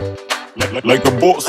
like, like, like a boss.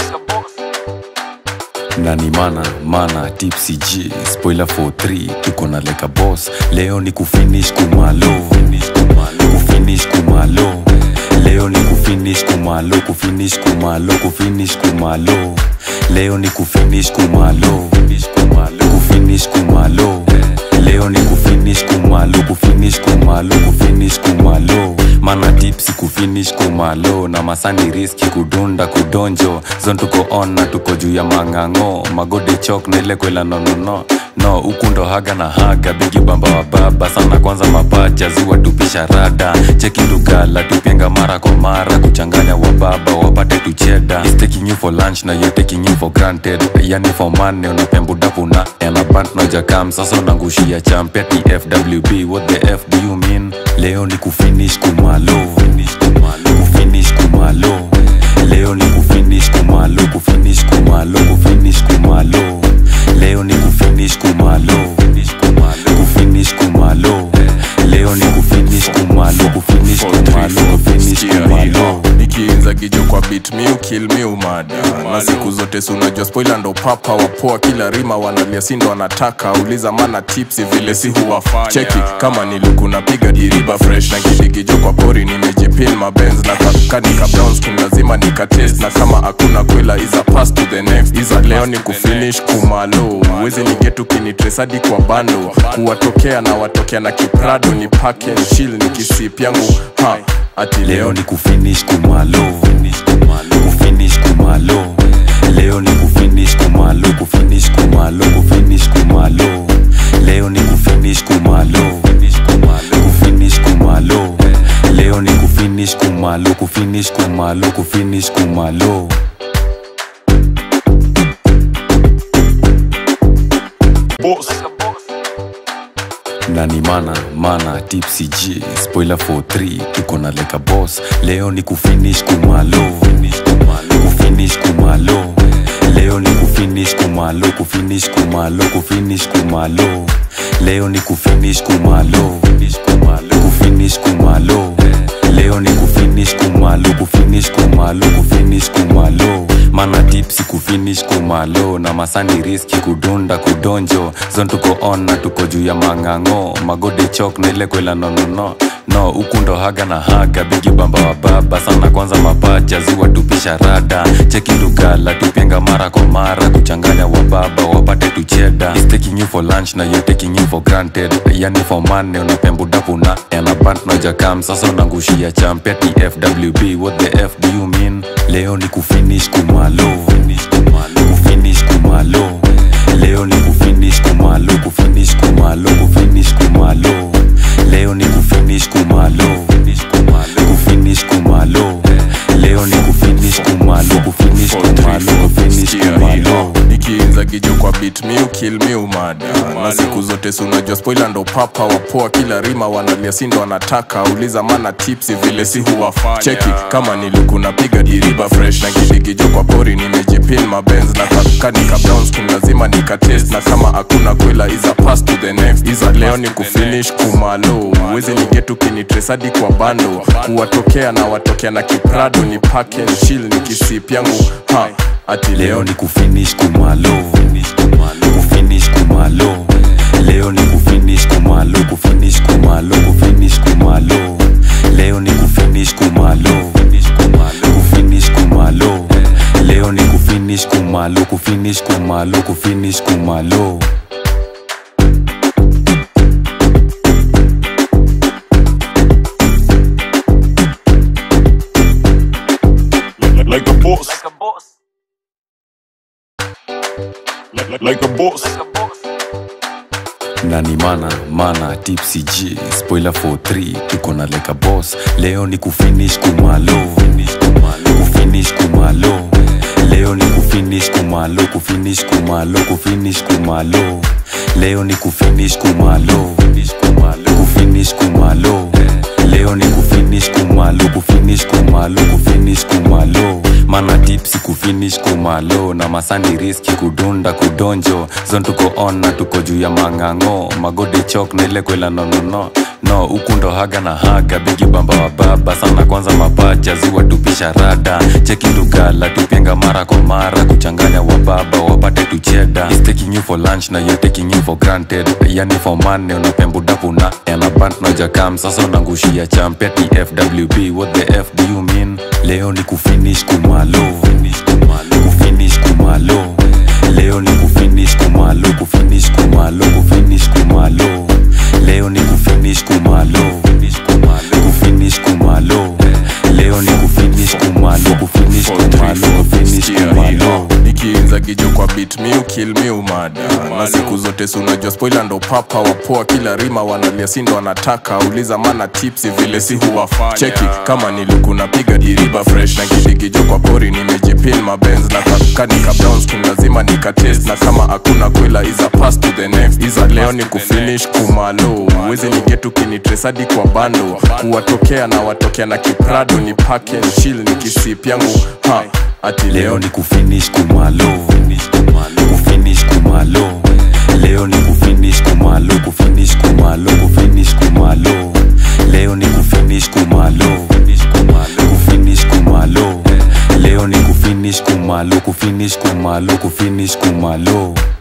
nani mana mana tipsy g spoiler for 3 tuko na leka boss leo ni kufinish kumalo kufinish kumalo leo ni kufinish kumalo kufinish kumalo kufinish kumalo leo ni kufinish kumalo kufinish kumalo leo ni kufinish kumalo kufinish kumalo kufinish kumalo mana tipsi kufinish kumalo na masani riski kudunda kudonjo zon tuko on na tuko juu ya mang'ang'o magode chok na ile kwela nonono no huku ndo haga na haga bigi bamba wa baba sana kwanza mapacha ziwa tupisha rada cheki lugala tupenga mara kwa mara kuchanganya wa baba wapate tucheda He's taking you for lunch na you're taking you for granted yani for money unapembudapu na enabant nojakam sasa unangushia champeti fwb what the f do you mean leo ni kufinish kumalo kufinish kumalo leo ni kufinish kumalo kufinish kumalo kufinish kumalo leo ni kufinish kumalo kufinish kumalo leo ni kufinish kumalo kufinish kumalo kufinish kumalo ikiinza gijo kwa bit mi kill mi umada na siku zote si unajua spoiler ndo papa wapoa kila rima wanalia si ndo wanataka uliza mana tipsi vile si huwafanya cheki kama niluku napiga diriba fresh na gidigijo kwa pori nimejipin mabenz na kanika brown skin lazima nikatest na kama hakuna kwela iza pass to the next iza leo ni kufinish kumalo wezi nigetu kinitresadi kwa bando kuwatokea na watokea na kiprado ni pake chill ni kisip yangu ha ati leo ni kufinish kumalo kufinish kumalo leo ni kufinish kumalo kufinish kumalo kufinish kumalo leo ni kufinish kumalo kufinish kumalo leo ni kufinish kumalo kufinish kumalo kufinish kumalo Boss. nani mana mana tipsy g spoiler for 3 tuko na leka boss leo ni kufinish kumalo kufinish kumalo leo ni kufinish kumalo kufinish kumalo kufinish kumalo leo ni kufinish kumalo kufinish kumalo leo ni kufinish kumalo kufinish kumalo kufinish kumalo mana tipsi kufinish kumalo na masani riski kudunda kudonjo zon tuko on na tuko juu ya mang'ang'o magode chok na ile kwela nonono no huku ndo haga na haga bigi bamba wa baba sana kwanza mapacha ziwa tupisha rada cheki lugala tupenga mara kwa mara kuchanganya wa baba wapate tucheda He's taking you for lunch na you're taking you for granted yani for money unapembudapu na enabant nojakam sasa unangushia champeti fwb what the f do you mean leo ni kufinish kumalo kufinish kumalo leo ni kufinish kumalo kufinish kumalo kufinish kumalo leo ni kufinish kumalo kufinish kumalo leo ni kufinish kumalo kufinish kumalo kufinish kumalo ikiinza gijo kwa bit mi kill mi umada na siku zote si unajua spoiler ndo papa wapoa kila rima wanalia si ndo wanataka uliza mana tipsi vile si huwafanya cheki kama niluku napiga diriba fresh na gidigijo kwa pori nimejipin mabenz na kanika brown skin lazima nikatest na kama hakuna kwela iza pass to the next iza leo ni kufinish kumalo wezi nigetu kinitresadi kwa bando kuwatokea na watokea na kiprado ni pake chill ni kisip yangu ha ati leo ni kufinish kumalo kufinish kumalo leo ni kufinish kumalo kufinish kumalo kufinish kumalo leo ni kufinish kumalo kufinish kumalo leo ni kufinish kumalo kufinish kumalo kufinish kumalo Like, like a boss. Like, like, like a boss. nani mana mana tipsy g spoiler for 3 tuko na leka boss leo ni kufinish kumalo kufinish kumalo leo ni kufinish kumalo kufinish kumalo kufinish kumalo leo ni kufinish kumalo kufinish kumalo leo ni kufinish kumalo kufinish kumalo kufinish kumalo mana tipsi kufinish kumalo na masani riski kudunda kudonjo zon tuko on na tuko juu ya mang'ang'o magode chok na ile kwela nonono no huku ndo haga na haga bigi bamba wa baba sana kwanza mapacha ziwa tupisha rada cheki ndugala tupenga mara kwa mara kuchanganya wababa wapate tucheda He's taking you for lunch na you're taking you for granted yani for money unapembudapu na elabant nojakam sasa unangushia champeti fwb what the f do you mean leo ni kufinish kumalo kufinish kumalo leo ni kufinish kumalo kufinish kumalo kufinish kumalo leo ni kufinish kumalo kufinish kumalo leo ni kufinish kumalo kufinish kumalo kufinish kumalo nikiinza gijo kwa bit mi ukil mi umada na siku zote si unajua spoila ndo papa wapoa kila rima wanalia si ndo wanataka uliza mana tipsi vile si huwafanya cheki kama nilikuna piga diriba fresh na kidigijo kwa pori nimejipin mabenz na kanika browns king lazima nikatest na kama hakuna kwela iza pass to the next iza leo ni kufinish kumalo wezi nigetu kinitresadi kwa bando kuwatokea na watokea na kiprado ni pack and chill nikisip yangu ha ati leo ni kufinish kumalo kufinish kumalo leo ni kufinish kumalo kufinish kumalo kufinish kumalo leo ni kufinish kumalo kufinish kumalo leo ni kufinish kumalo kufinish kumalo kufinish kumalo